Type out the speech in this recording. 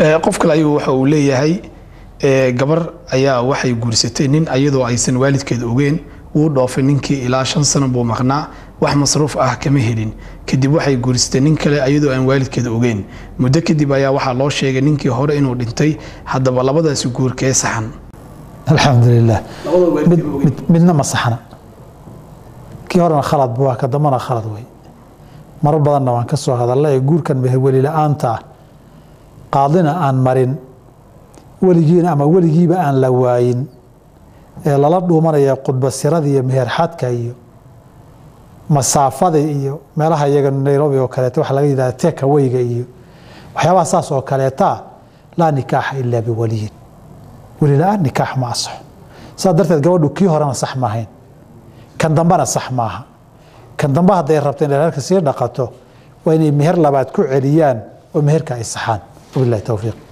qof kale ayuu waxa uu leeyahay gabar ayaa waxay guursatay nin ayadoo aysan waalidkeeda ogeen wuu dhoofay ninkii ilaa shan sano buu maqnaa wax masruuf ah kama helin kadib waxay guursatay nin kale ayadoo aan waalidkeeda ogeyn muddo kadib ayaa waxaa loo sheegay ninkii hore inuu dhintay haddaba labadaasi guurkee saxan alxamdulilah midna ma saxna kii horena khalad bu waa ka dambana khalad wey marar badanna waan ka soo hadalla ee guurkan meherweli la-aanta ah qaadina aan marin weligiina ama weligiiba aan la waayin ee lala dhuumanaya qudbasirada iyo meherxadka iyo masaafada iyo meelaha iyaga nairobi oo kaleeto waxa laga yidhahda tekaweyga iyo waxyaabaha saas oo kaleeta laa nikaaxa ilaa biwaliyin weli la-aan nikaax ma asaxo saas darteed gabadhu kii horena sax maahayn kan dambena sax maaha kan dambe hadday rabta inay reerka sii dhaqato waa inay meher labaad ku celiyaan oo meherka ay saxaan wabilahi towfiiq